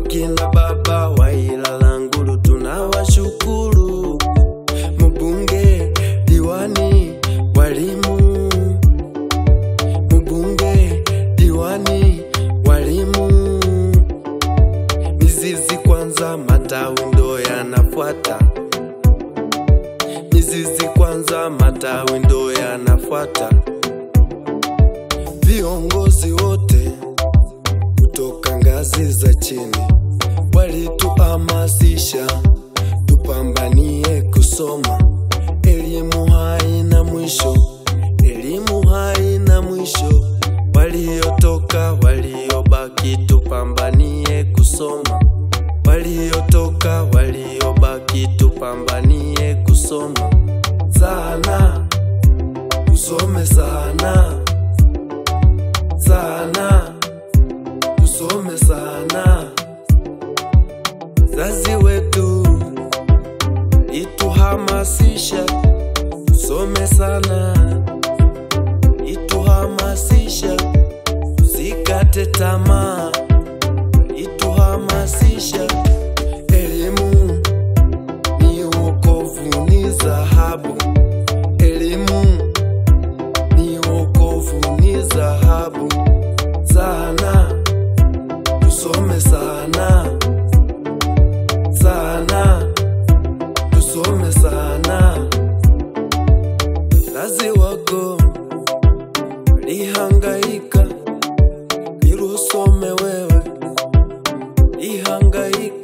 akina baba wa Ilala Ngulu tunawashukuru, mbunge, diwani, walimu, mbunge, diwani, walimu, mizizi kwanza, matawi ndo yanafuata, mizizi kwanza, matawi ndo yanafuata, viongozi wote kutoka ngazi za chini walituhamasisha tupambanie kusoma. Elimu haina mwisho, elimu haina mwisho. Waliotoka waliobaki, tupambanie kusoma. Waliotoka waliobaki, tupambanie kusoma sana, usome sana sana usome sana. Zazi wetu ituhamasisha usome sana, ituhamasisha usikate tamaa, ituhamasisha elimu ni wokovu, ni dhahabu. Elimu ni wokovu, ni dhahabu sana tusome sana sana, tusome sana. Wazazi wako walihangaika ili usome wewe, walihangaika